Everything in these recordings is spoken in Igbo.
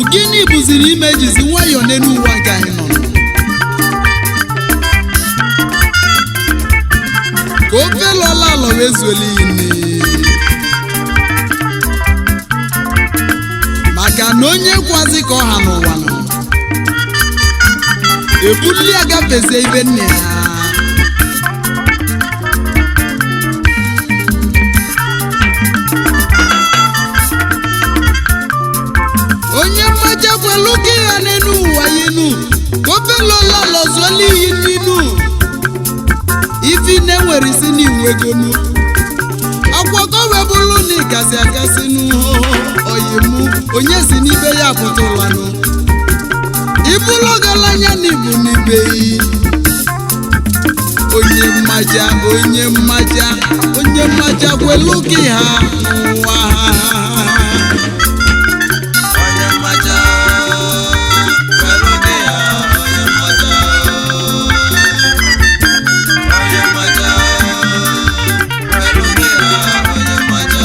gịnị bụziri ime jizi nwayọọ n'elu ụwa nke anyị nọ ka ofe lọla alọ wee zuola iyi nne maka na onye kwazi ka ọha n'ụwa nọ ebuli ya gafezie ibe nne ya onye mmaja kwelu gị ya n'elu ụwa yinu ofelola lọzuola iyi n'inu ifi na-enwere isi n'iwu egonu akwọkọ wee bụrụ na ịgasị agasị n'oyimu onye si n'ibe ya pụtụlanụ ibulu ọgaranya n'ibu n'ibe yi onye mmaja onye mmaja onye mmaja kwelu gị ha n'ụwa ha onye mmaja kwelu gị ya onye mmaja onye mmaja kwelu gị ya onye mmaja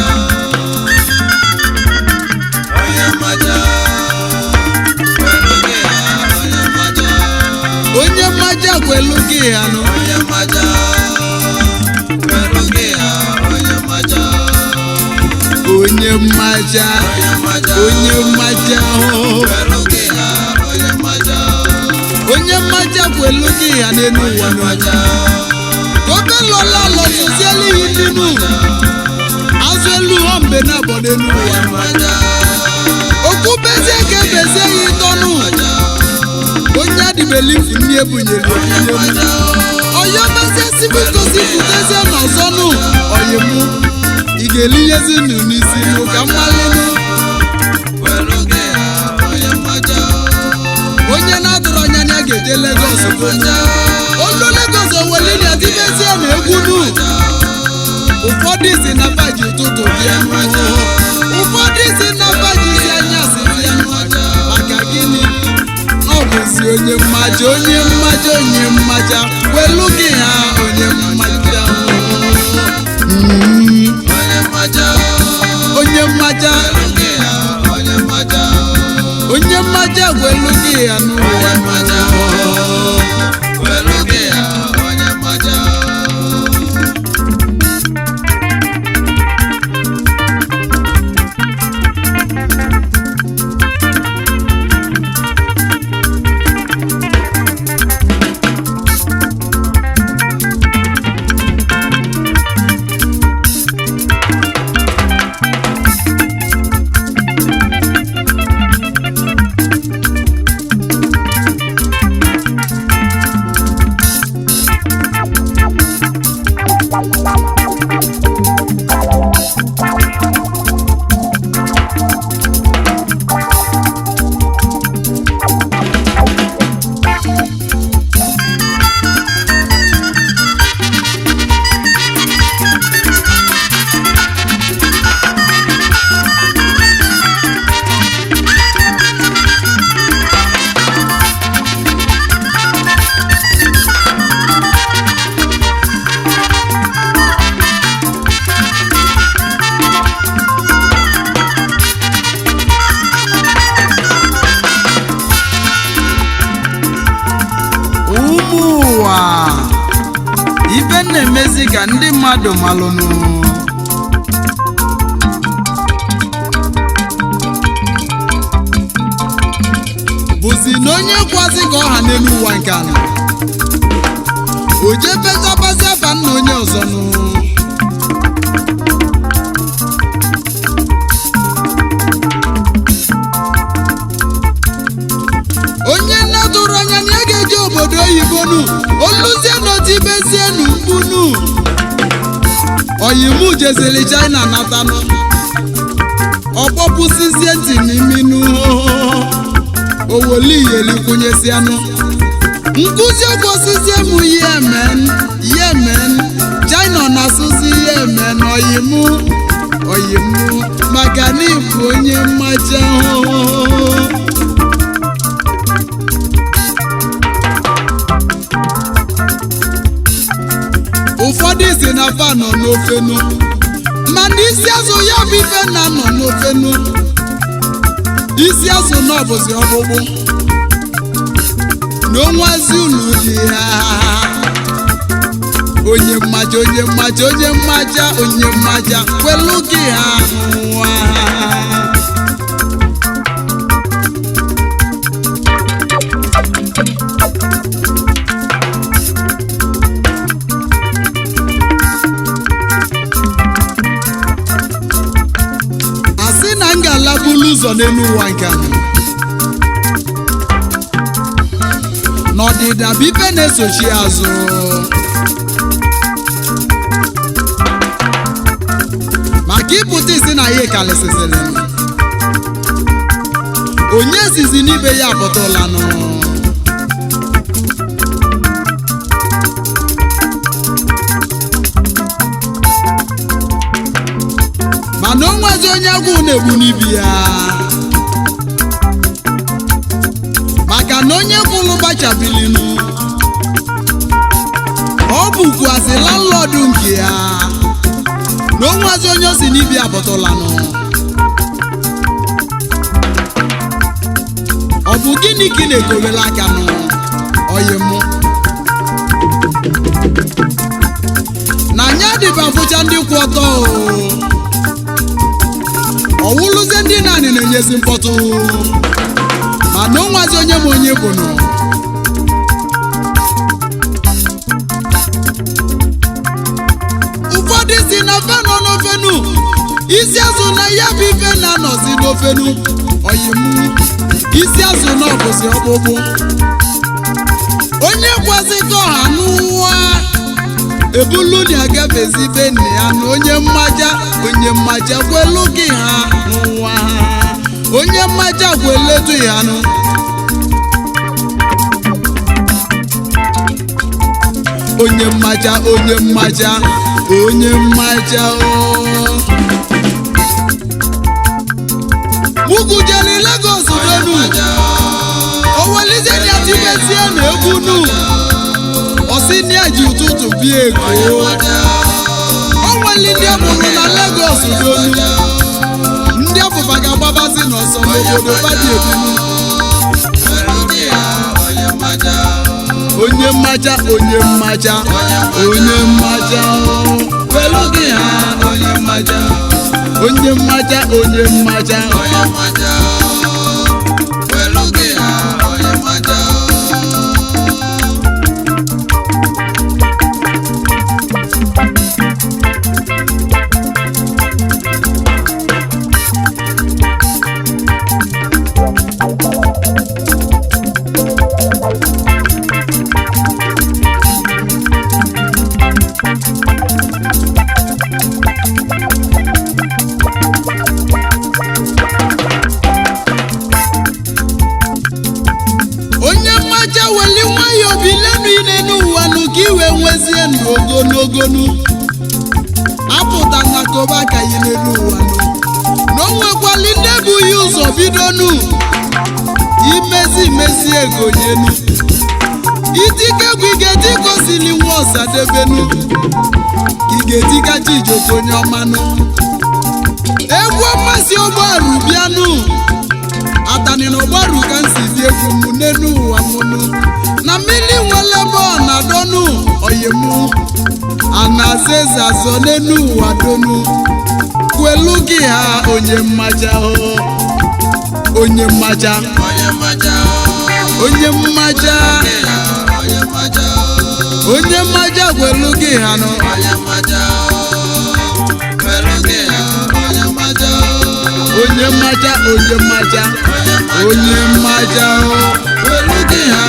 onye mmaja kwelu gị ya onye mmaja onye mmaja kwelu gị ha nụ onye mmaja kwelu gị ya onye mmaja onye mmaja onye mmaja onye mmaja oh. kwelu gị ya onye mmaja onye mmaja kwelu gị ha n'elu ụwa nụ mmaja obe lọla lọsụziela iyi dinu azụ elu ha mbe na abọ n'elu ụwa nụ okwu bezie ka ebezie ya ịtọnụ onye adịbelifu ndị ebunyere ebunye ọya bezie sibikosi futezie n'ọzọnụ ọyịmụ ị ga-elinyezi nụ n'isi nụ ka mmalịnụ kwelu gị ya onye mmaja onye na-atụrụ anya na ya ga-eje Legọs gonu olu Legọs owelili adibezie na egwu nụ ụfọdụ si na baji ụtụtụ bịa nụ ụfọdụ si na baji si anyasị bịa nụ maka gịnị ọ bụzi onye mmaja onye mmaja onye mmaja welu gị ha onye mmaja Mm, onye mmaja onye mmaja kwelu gị ya onye mmaja onye mmaja welu gị ha n'ụwa mmaja kwelu gị ya onye mmaja ụmụ ụwa ibe na-emezi ka ndị mmadụ malụnụ bụzi na onye kwazi ka ọha n'elu ụwa nke anọ o jebetabazi afa nna onye ọzọ nụ onye na-atụrụ anya na ya ga-eje obodo oyibo nu oluzie n'otibezie n'ugbunu oyimu jezili china natanụ ọkpọpụsizie ntị n'iminu owoliyelikwunyesianụ nkụzi okwosizie m yemen yemen china na-asụzi yemen oyimu oyimu maka na ịbụ onye mmaja ụfọdụ si na fa nọ n'ofenu mana isi azụ ya bụ ife na nọ n'ofenu isi azụ na ọbụzi ọkpụkpụ na onwazi ulu dị ha onye mmaja onye mmaja onye mmaja onye mmaja kwelu gị ha nwa asị na m ga-alabulu ụzọ n'elu ụwa nke a n'ọdịda bụ ife na-esochi azụ maka ịpụta isi na ya kalịsịsịrị onye zizi n'ibe ya apụtụlanụ mana o nwezi onye agwụ na-egbu n'ibi ya maka na onye kwụrụ gbachabilinu ọ bụkwazị landlọdụ nke ya na o nwezi onye o si n'ibi apụtụlanụ ọ bụ gịnị ka ị na-ekowela aka nụ oyi mụ na anya dịba fụcha ndị kwụ ọtọ o ọwụlụzie ndị naanị na-enyezi mkpọtụ mana o nwazi onye ma onye bụ nọ ụfọdụ si na fe nọ n'ofenu isi azụ na ya bụ ife na-anọzi n'ofenu oyimu isi azụ na ọbụzi ọkpụkpụ onye kwazi ka ọha n'ụwa ebulu na-agafezi be nne ya na onye mmaja onye mmaja kwelu gị ha n'ụwa ha onye mmaja kweletu ya nụ onye mmaja onye mmaja onye mmaja o mugujeli Lagos donu owelizie na tibezie na egwu nu ọsị ní ẹ̀jì ụtụtụ bí èkó ọnweli ndị amụrụ na Lagos donu ndị ọfụfa ga-agbabazi n'ọsọ n'obodo badi ebinu onye mmaja onye mmaja onye mmaja kwelu gị ha onye mmaja onye mmaja onye mmaja onye mmaja weli nwayọọ bilenu ile n'ụwa nụ ka iwe nwezie ndụ ogologonu apụta na koba ka yi n'elu ụwa nụ na o nwekwali ndị ebughị ụzọ bidonu imezi imezi ego nyenu itikegwu ị ga-eti gosili nwa ọsadebenu ka ị ga-etika chijoko onye ọmanụ egwu mmasị ụgbọarụ bịanụ atani na ọgbaru ka m si dị egwu m n'elu ụwa mụnụ na mmiri nwere ebe ọ na-adọnụ oyimụ anaza eze azọ n'elu ụwa donu kwelu gị ha onye mmaja o onye mmaja onye mmaja onye mmaja kwelu gị ha nọ onye mmaja onye mmaja onye mmaja o kwelu gị ha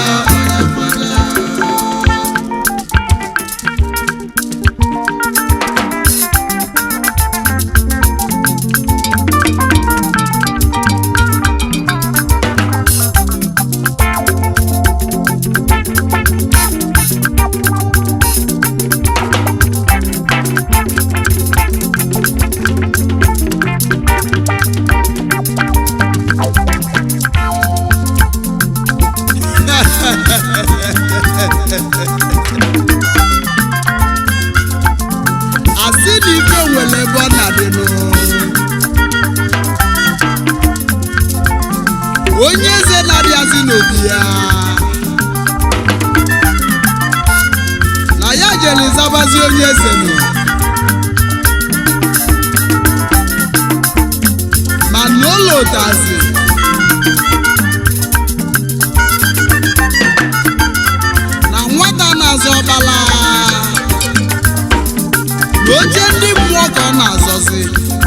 asị na ife nwere ebe ọ na-adịnụ n'obi ya na ya jere zabazi onye eze nọ ma na ụlọ ụtazi na nwata na-azọ ọbala na oche ndị mmụọ ka ọ na-azọzi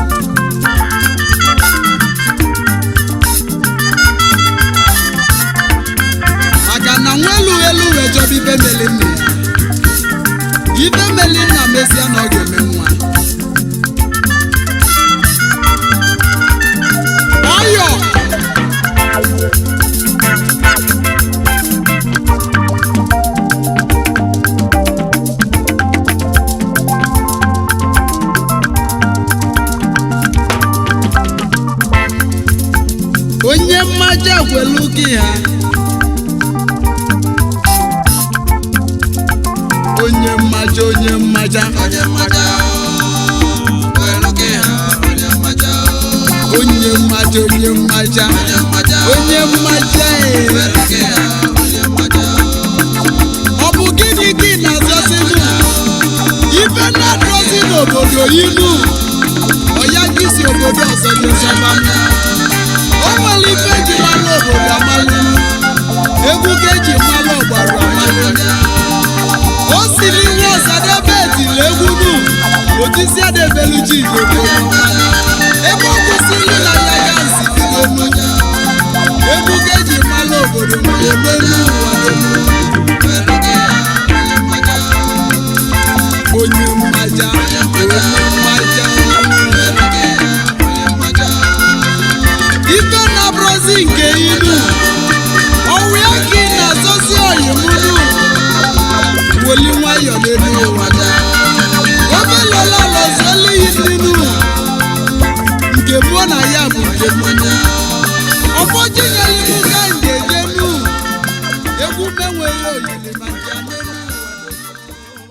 maka na nwa elu elu wee chọba ibe meli nna ya ibe meli nna mezie na ọ ga-eme nwa ọyọ onye mmaja gwelu gị ha onye mmaja onye mmaja onye mmaja welu gị ha onye mmaja onye mmaja onye mmaja onye mmaja onye mmaja ee. welu gị ha onye mmaja ọ bụ gịnị gị na-azọzinụ ife na-adọzi n'obodo inu ọya gị si obodo ọzọ nyezọba o nwere ife eji mara obodo amalụ egwu ka eji mara ọgbara amalụ o siri nwa ọsadebe etiri egwu nu otisi adebelu ji igodo ebe ọ kwụsịrị na ya ga nzibidonu egwu ka eji mara obodo na-eme n'ụwa donu onye mmaja onye mmaja ife na-abụrụzi nke inu ọnwụ ya ka ị na-azọzi oyimunu woli nwayọ n'elu ụwa obelola lọzielu yininu nke mụọ na ya bụ nke mmanya ọfọjinyelimu ka nje jenu egwu menweghị olili ma nja n'elu ụwa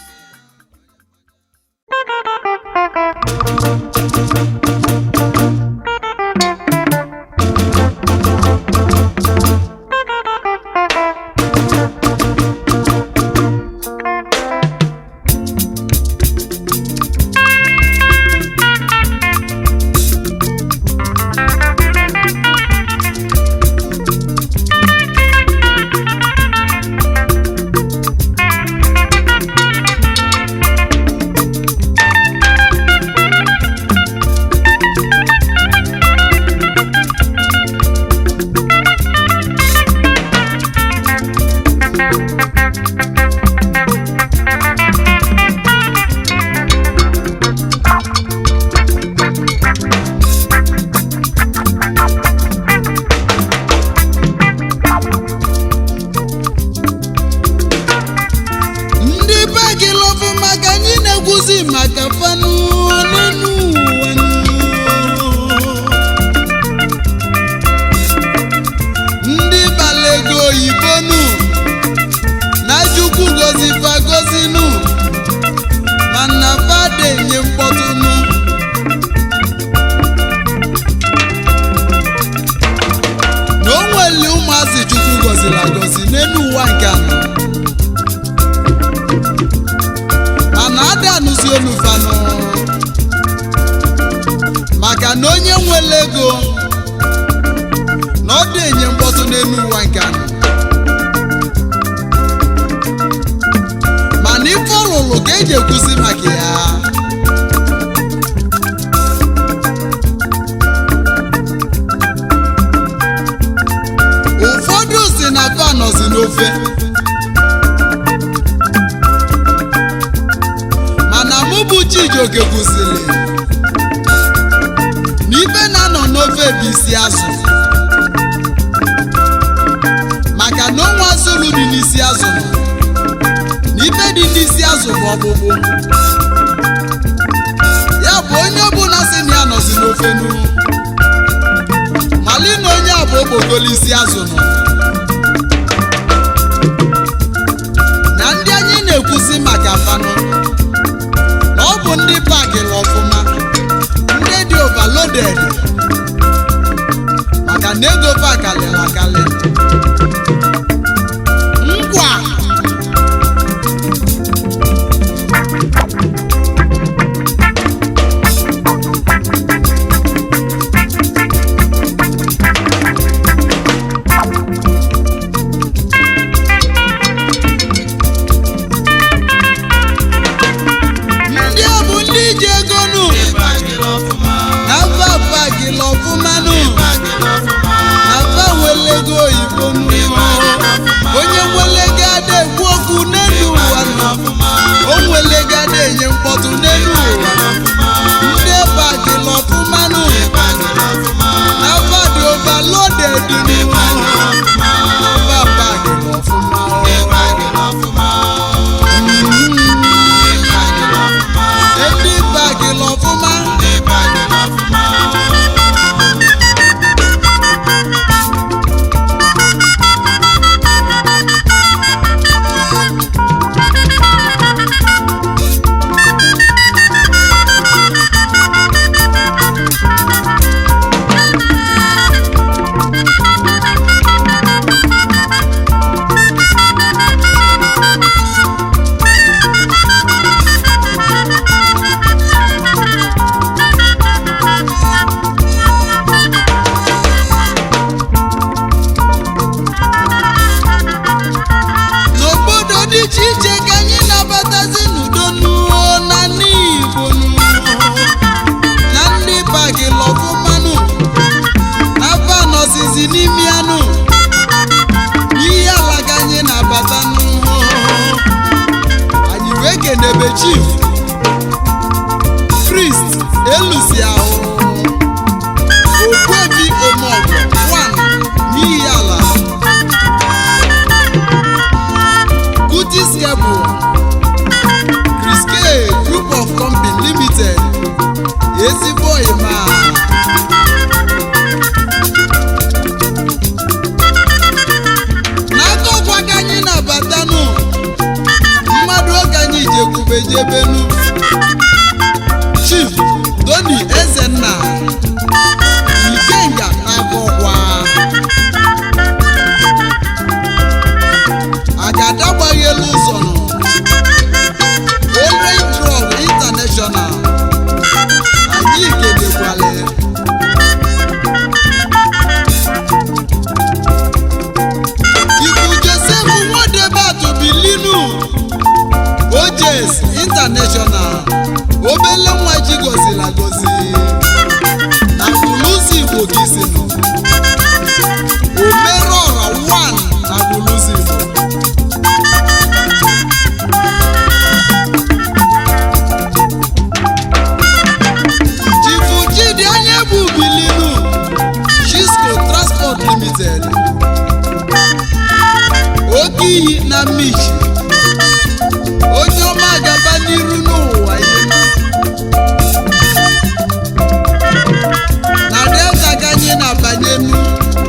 ndị be gị lọbụ maka anyị na-ekwuzi maka fanụ n'elu ụwa nụ. ndị bala ego oyibo nụ na chukwu gozifa gozinụ mana fada enye mkpọtụ nụ na o nwere ụmụazị chukwu goziri agozi n'elu ụwa nke anọ mana ada anụzi olu fanụ maka na onye nwere ego na ọ dị enye mkpọtụ n'elu ụwa nke anọ mana ife ọlụlụ ka eji ekwusi maka ya ụfọdụ si na fa nọzi n'ofe mana mụ bụ Chijioke kwụsịrị na ife na-anọ n'ofe bụ isi azụ maka na onwe azụrụ dị n'isi azụ nọ na ife dị n'isi azụ bụ ọkpụkpụ ya bụ onye ọbụla si na ya nọzi n'ofe nu mali na onye a bụ okpokolo isi azụ nọ na ndị anyị na-ekwusi maka fanụ na ọ bụ ndị pakịrị ọfụma ndị dị overloaded maka na ego pakalịrị akalị chief Christ elusi ahụ Ogbuefi Omeọgọ one n'ihi ala Kutis Cable Chris K Group of Company Limited ezigbo ịma n'aka ọkwa ka anyị na-abatanụ mmadụ oge anyị jekwubejebenu Chief Tony Ezenna Ikenga na-akọkwa agada gbaghị elu ụzọ nọ Orange Drug International anyị kelekwale Ibu Joseph Nwadebatu Bilinu Ojes International obele nwa ji goziri agozi na Buluzi Igbo ka isi nọ Omerọra 1 na Buluzi Igbo Chifu Chidi anya bụ Bilinu Chisco Transport Limited oke iyi na Michi onye ọma gaba n'iru n'ụwa ihe na delta ka anyị na-abanye nu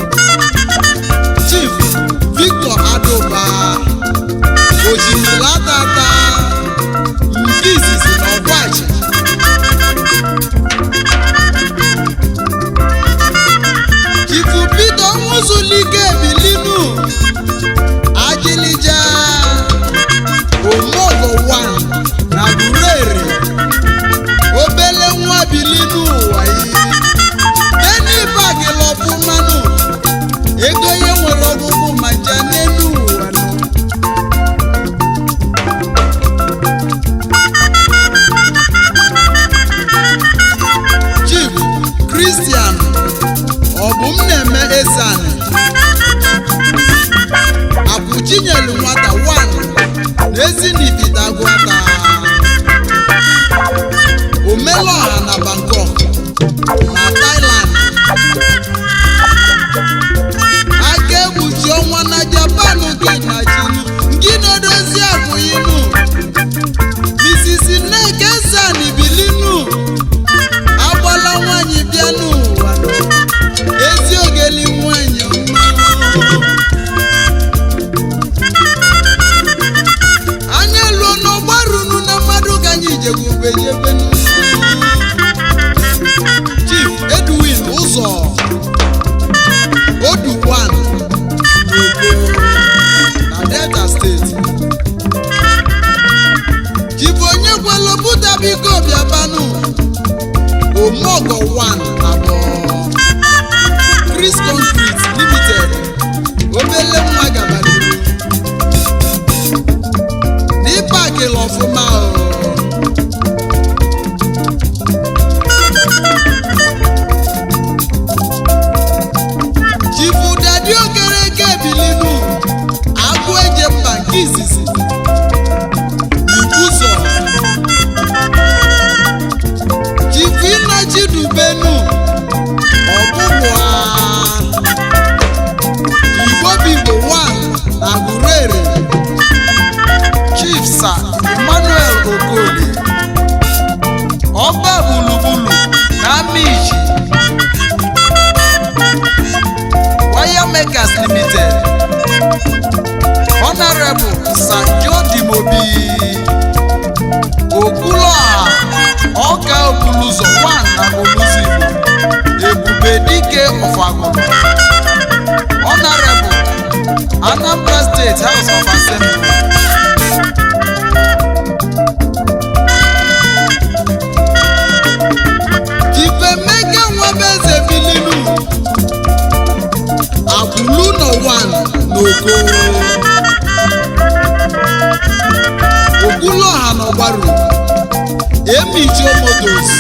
Chief Victor Adoba ojimila tata nke izizi na ọgwachi Chifu Peter Nwuzulike Bilinu Ajilija Omogo 1 na Gurere obele nwa Bilinu ụwa yi Beni bagi lọbụ mmanụ ego ihe nwere ọgụgụ ma nje n'elu ụwa nọ Chief Christian ọbụm na-eme ezani Abụchinyelu nwata 1 n'ezinifitagwata Omelọha na Bangkok na Thailand aka egbuchi ọnwa na Japan gị na chinu gị na-edozi abụghịnu Mrs. Nneka Sani Bilinu agbala nwanyị bịa n'ụwa ezi ogeli nwanyị ọma anya luo n'ọgbarunu na mmadụ ka anyị jegubejebenu Chief Edwin Ụzọ Oduwan na Delta steeti Chief onye gwelu buta biko bịabanụ Omogo 1 abụọ Chris Concrete Limited obele nwa gabaliru n'ịpakịla ọfụma o Chifu Dadi Okereke Bilinu agụ eje mba nke izizi Ikwuzo Chifu Ịnọchi Dubenu ọbụbụa Igbo Bigbo 1 na Gurere Chief Sir Emmanuel Okoli Ọba Bulubulu na Amichi Wire Makers Limited Honorable Sir Jody Mobi Okwuluọha Ọka Okuluzo 1 na Oluzigbo Ebube Dike Ọfagụrụ Honorable Anambra State House of Assembly Ifemeke Nwabeze Bilinu Akwụlu nọ 1 n'Oko Okwuluọha n'Ọgbaru Emijo Motos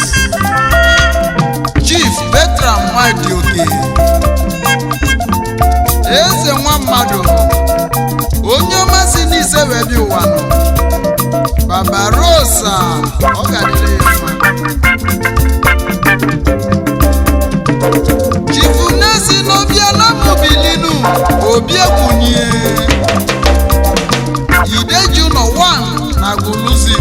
Chief Bertram Nwadioke Eze nwa mmadụ onye ọma si n'ise wee bịa ụwa nọ Barbarossa ọ ga-adịrị ya mma chifu nesi n'obiala mobilinu obiegwunye ideju nọ 1 na guluzi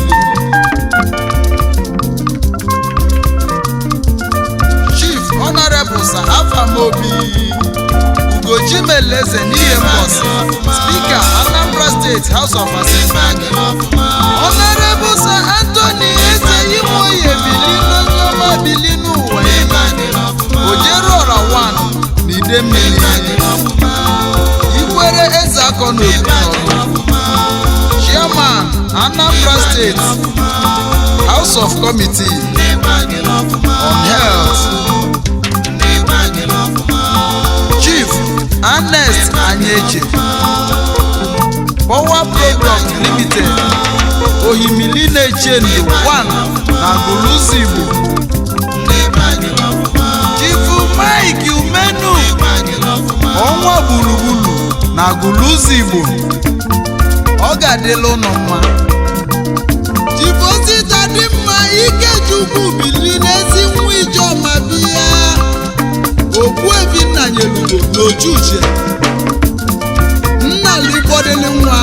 chief honorable sir afamobi ugochimeleze n'ihe mbọsị spika anambra steeti house of assembly honorable sir anthony eze imoye bilinu n'ọma bilinu ụwa ojeruọra 1 na ide mmiri ikwere eze akọ n'obi n'ọrụ chairman anambra state house of committee on health chief ernest anyeche power product limited ohimili na-eche ndụ 1 na guluzi igbo chifu mike umenu ọnwa gburugburu na guluzi igbo ọ ga-adịla ụnụ mma jibozita dị mma ikechukwu bili n'ezi nwa ijeọma biya okpuebi nna nyelugo n'ochuche nna ligbodili nwa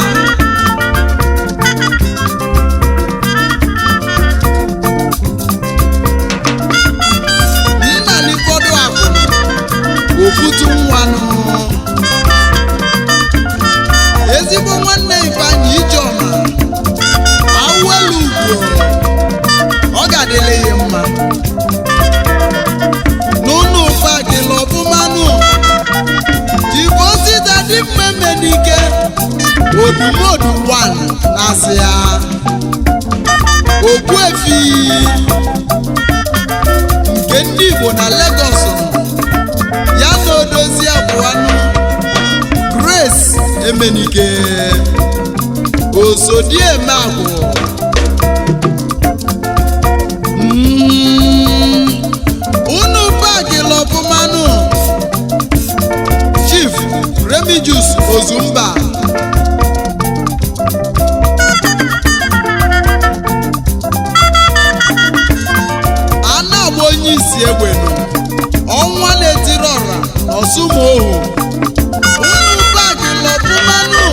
nna ligbọdụ akụ okwutu nwanụ ezigbo nwanne ifeanyị ijeọma awelu ugwo ọ ga-adịle ya mma n'ụlọ ụfa gịla ọbụmanụ jibo sita dị mmemme n'ike odumodu 1 na-asị ya okpuefi nke ndị igbo na Lagos nọ ya na odozi abụanụ grace emenike osodieme agwụ Mm, unu bagịla ọbụmanụ chief remigius ozumba a na-agba onye isi egbenu ọnwa na-etiri ọra ọsụmohu unu bagịla ọbụmanụ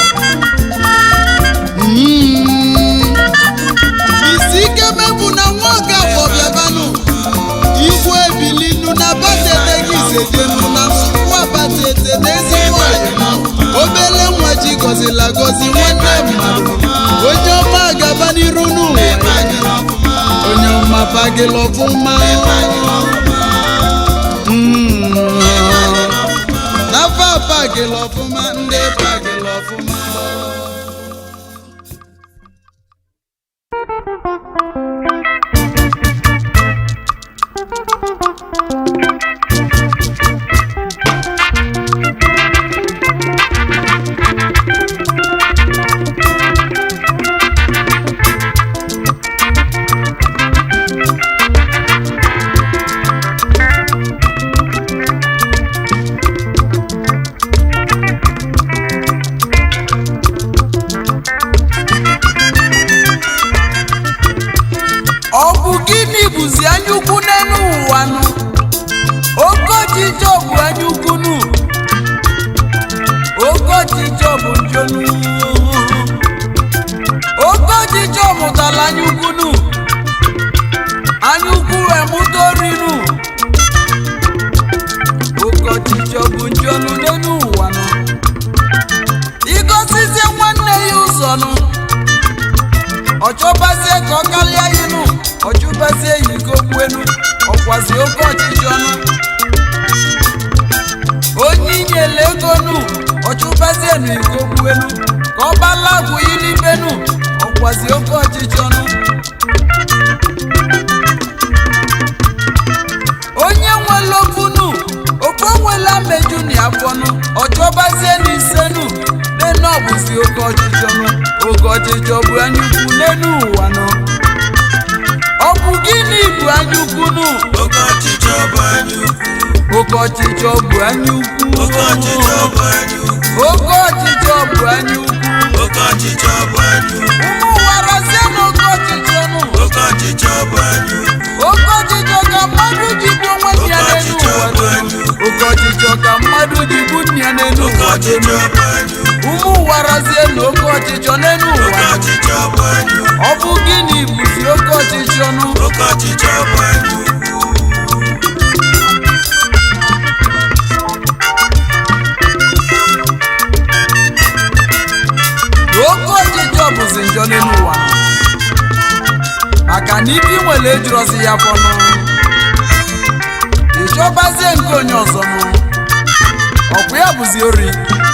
Mm, isi ike mebụ na nwa oge afọ bịabanụ igwe ebilinu na batete gị sedenu na nsukwu abatete n'ezi nwanyị obele nwa ji gọzila gọzi nwanne mmadụ onye ọma gaba n'iru n'ụwa onye ọma bagịla ọfụma Mm. n'afọ bagịla ọfụma ndị bagịla ọfụma ọ bụ gịnị bụzi anyaukwu n'elu ụwa nụ oke ọchịchọ bụ anyaukwu nụ oke ọchịchọ bụ njonu oke ọchịchọ mụtara anyaukwu nụ anyaukwu emụta orinu oke ọchịchọ bụ njonu n'elu ụwa nụ igosizie nwanne ya ụzọ nụ ọchọbazie ka ọ kalịa inu ọchụbazie ya iko gbuenu ọkwazi oke ọchịchị ọnụ onye inyele ego nu ọchụbazie na iko gbuenu ka ọ balagwu ilibenu ọkwazi oke ọchịchị ọnụ onye nwere okunu ofe nwela meju na afọnụ ọchọbazie na isenu nenu ọbụzi oke ọchịchị ọnụ oke ọchịchọ bụ anyaukwu n'elu ụwa nọ ọ bụ gịnị bụ anyaukwu nụ Oke ọchịchọ bụ anyaukwu. oke ọchịchọ bụ anyaukwu Oke ọchịchọ bụ anyaukwu. oke ọchịchọ bụ anyaukwu Oke ọchịchọ bụ anyaukwu. ụmụ wara ọchịchọ bụ anya ukwu ụmụ ụwa razie na oke ọchịchọ n'elu oke ụwa ọchịchọ bụ anya ukwu ọ bụ gịnị bụzi oke ọchịchọ nụ oke ọchịchọ bụ anya ukwu na oke ọchịchọ bụzi njọ n'elu ụwa maka na ibi nwere ejirọzi ya fọnụ ịchọbazie nke onye ọzọ nụ ọkwa ya bụzi ori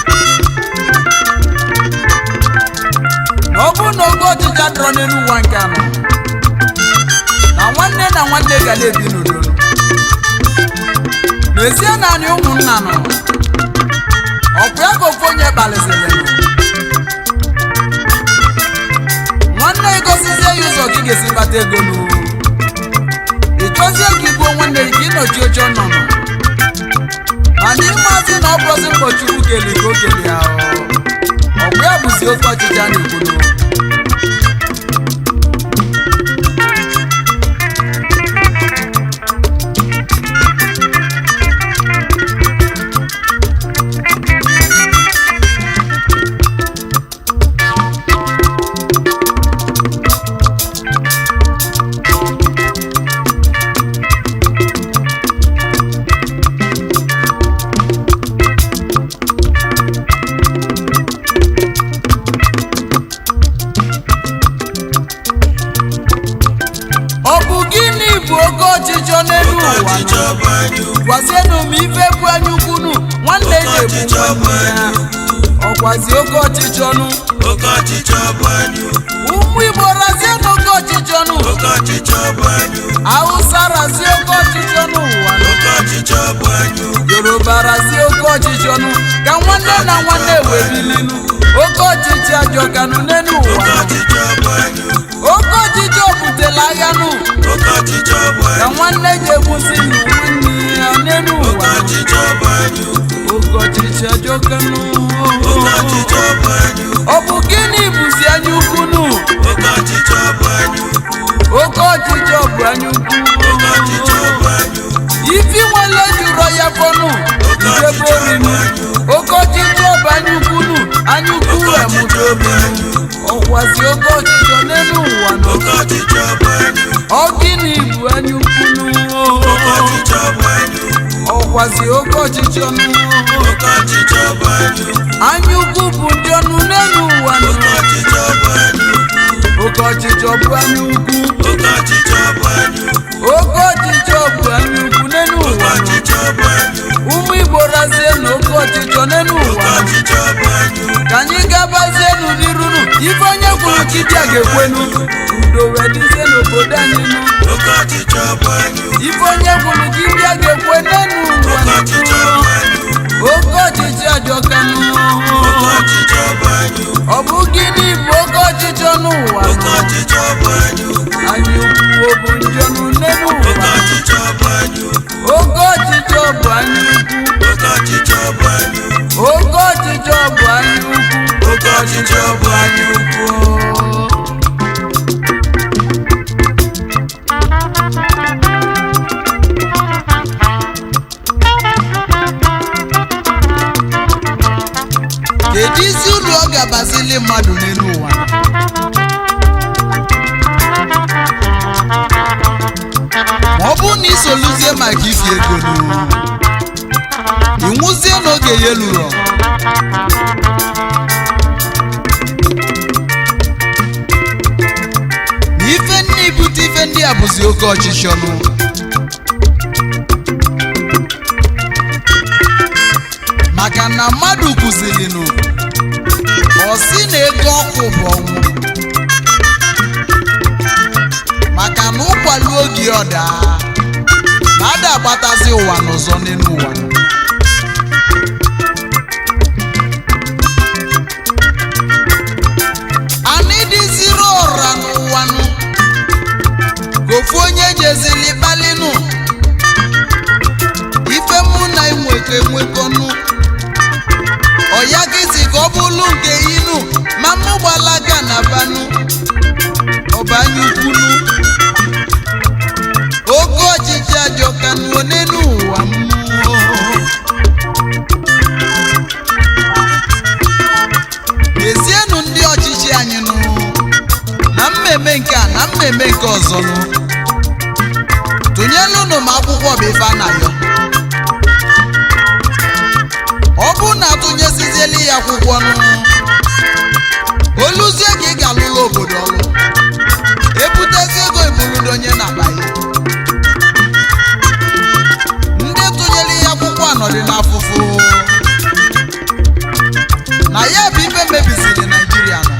na ọ bụrụ na oke ọchịcha dọrọ n'elu ụwa nke anọ na nwanne na nwanne ga na-ebi n'udo n'ezie naanị ụmụnna nọ ọkwa ya ka ofu onye kpaliziri nụ nwanne egosizie ya ụzọ gị ga-esi kpata ego n'uru ị chọzie ka igbuo nwanne gị ka ịnọchi oche ọnọnọ mana ịmazi na ọ bụrụzi mkpọchukwu keli ka o keli ya ọ bụ ya bụzi oke ọchịchị a na-ekwu n'ụwa ọ bụ gịnị bụ oke ọchịchọ n'elu oke ụwa ọchịchọ bụ anya ukwu gwazienụ m ife bụ anya ukwunu nwanne oke ga-egbu ọchịchọ bụ nwanne ya anya ukwu ọkwazi oke ọchịchọ nụ oke ọchịchọ bụ anya ukwu ụmụ igbo razienụ oke ọchịchọ nụ oke ọchịchọ bụ anya ukwu hausa razie oke ọchịchọ n'ụwa nụ oke ọchịchọ bụ anya ukwu yoruba razie oke ọchịchọ nụ ka nwanne na nwanne wee bilinu oke ọchịchị ajọkanụ n'elu oke ụwa nụ. ọchịchọ bụ anya ukwu oke ọchịchọ butela agha nụ oke ọchịchọ bụ ka anya nwanne ji egbusi nụ nwanne ya n'elu oke ụwa nụ. ọchịchọ bụ anya ukwu oke ọchịchị ajọkanụ oke ọchịchọ bụ anya ukwu ọ bụ gịnị bụzi anya ukwu nụ oke ọchịchọ bụ anya ukwu oke ọchịchọ bụ anya ukwu oke ọchịchọ bụ anya ukwu ifi nwele jụrọ ya fọnụ idebe orinu oke ọchịchọ bụ anya ukwu nụ anya ukwu emụta obi nụ ọkwazi oke ọchịchọ n'elu ụwa nụ oke ọchịchọ bụ anya ukwu ọ gịnị bụ anya ukwu nụ oke ọchịchọ bụ anya ukwu ọkwazi oke ọchịchọ nụ oke ọchịchọ bụ anya ukwu anya ukwu bụ ndị ọnụ n'elu ụwa nụ oke ọchịchọ bụ anya ukwu oke ọchịchọ bụ anya ukwu oke ọchịchọ bụ anya ukwu oke ọchịchọ bụ anya ukwu n'elu oke ụwa nụ ọchịchọ bụ anya ukwu ụmụ igbo razie na oke ọchịchọ n'elu oke ụwa nụ ọchịchọ bụ anya ukwu ka anyị gabazienu n'irunu ife onye kwuru chibịa ga-ekwenu udo wee dịzie n'obodo anyị nụ oke ọchịchọ bụ anya ukwu ife onye kwuru chibịa ga-ekwe n'enu ụwa oke ọchịchọ bụ nụ anya ukwu oke ọchịchị ajọkanụ oke ọchịchọ bụ anya ukwu ọ bụ gịnị bụ oke ọchịchọ n'ụwa oke nụ ọchịchọ bụ anya ukwu anyị ukwu bụ njọnụ n'enu oke ụwa ọchịchọ bụ anya ukwu oke ọchịchọ bụ anyị ukwu oke ọchịchọ bụ anya ukwu oke ọchịchọ bụ anyị ukwu oke ọchịchọ bụ anyị ukwu kedu isi uru ọ ga-abazili mmadụ n'elu ụwa ma ọ bụrụ na isoluzie maka ifi ego n'uru ịnwụzie n'oge ya lụrụ na ife ndị ibute ife ndị a bụzi oke ọchịchọ nụ maka na mmadụ kụzilinụ ọ sị na ego ọkụ bụ ọnwụ maka na ụkwali oge ọ daa na ada agbatazi ụwa n'ụzọ n'elu ụwa anyị dịziri ọra n'ụwa nụ gofu onye jezili kpalinụ ife mụ na enwekọ enwekọnụ ọya gịzi ka ọ bụrụ nke inu ma mụ gbalaga na banụ ọbanye ukwunu oke ọchịchị ajọkanụ n'elu ụwa mmụọ na-eme nke ọzọ nụ tụnyelụnụ m akwụkwọ bụ ife a na-ayọ ọ bụrụ na atụnyesizieli ya akwụkwọ nụ oluzie ka ị ga-alụla obodo ọlụ ebutezi ego ibuludo onye na-abaghị ndị tụnyere ya akwụkwọ anọdị n'afụfụ na ya bụ ife mebisiri naijiria nọ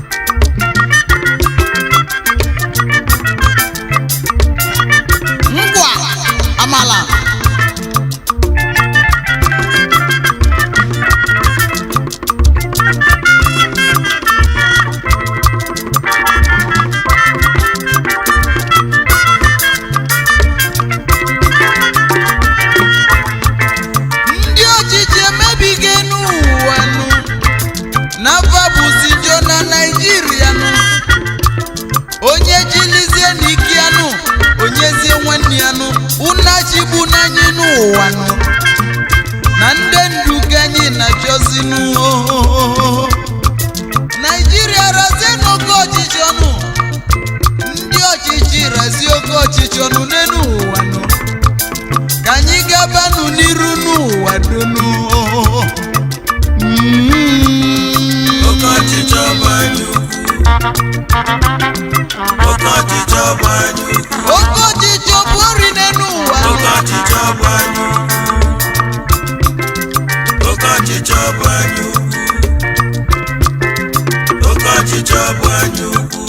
ngwa amala ndị ọchịchị emebigo n'ụwa nụ n'afa bụzi njọ na naijiria nụ onye jilizie n'ike ya nụ onyezie nwanne ya nụ unachigbu n'anyị n'ụwa nụ na ndị ndu ka anyị na-achọzi nụ naijiria razie n'oke ọchịchị ọnụ ndị ọchịchị razie oke ọchịchị ọnụ n'elu ụwa nụ ka anyị gabanụ n'iru n'ụwa donu Oke ọchịchọ bụ anyị ukwu. Oke ọchịchọ bụ anyị ukwu. oke ọchịchị ọ bụ ori n'elu ụwa Oke ọchịchọ bụ anyị ukwu. Oke ọchịchọ bụ anyị ukwu. Oke ọchịchọ bụ anyị ukwu.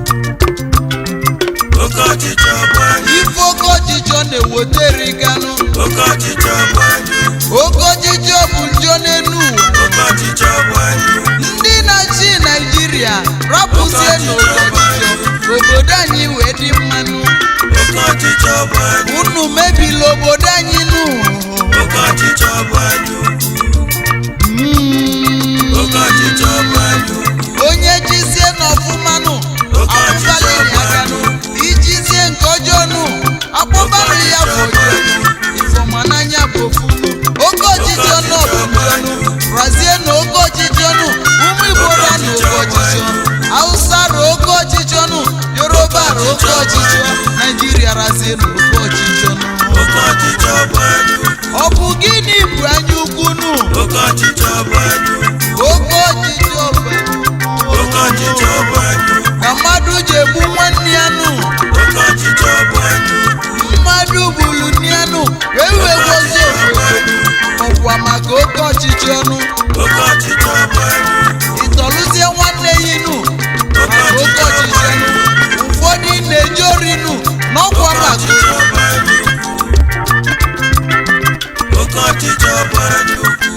Oke ọchịchọ bụ anyị ife oke ọchịchị ọ na-ewetere ganụ Oke ọchịchọ bụ anyị ukwu. oke ọchịchị ọ bụ njọ n'elu ụwa Oke ọchịchọ bụ anyị ukwu. ndị na-achị naijiria rapụzie n'oke ọchịchị ka obodo anyị wee dị mmanụ Oke ọchịchọ bụ anyị unu mebila obodo anyị nụ Oke ọchịchọ bụ anyị ukwu. Mm. Oke ọchịchọ bụ anyị ukwu. onye jizie n'ọfụmanụ Oke ọchịchọ akpụbalịrị bụ aka nụ anyị. ijizie nke ọjọọ nụ akpụbalị ya bụ ọjọọ nụ ifọmananya bụ ofu nụ oke ọchịchị ọnụ ọbụ ọnụ razie na oke ọchịchị ọnụ ụmụ igbo ra na oke ọchịchị ọnụ hausa ra oke ọchịchị ọnụ yoruba ra oke ọchịchị ọnụ naijiria razie na oke ọchịchị ọnụ Oke ọchịchọ bụ anyị ukwu. ọ bụ gịnị bụ anya ukwu nụ Oke ọchịchọ bụ anyị ukwu. oke ọchịchị ọbụ Oke ọchịchọ bụ anyị ukwu. ka mmadụ ji egbu nwanne ya nụ Oke ọchịchọ bụ anyị ukwu. mmadụ gburu nne ya nụ wee wee gozie obodo ọkwa maka oke ọchịchị ọnụ Oke ọchịchọ bụ anyị ukwu. ịtọlụzie nwanne ya nụ maka oke ọchịchị ọnụ ụfọdụ na-eji ori nụ n'ọkwa Oke maka ọchịchọ bụ anyị ukwu. Oke ọchịchọ bụ anyị ukwu.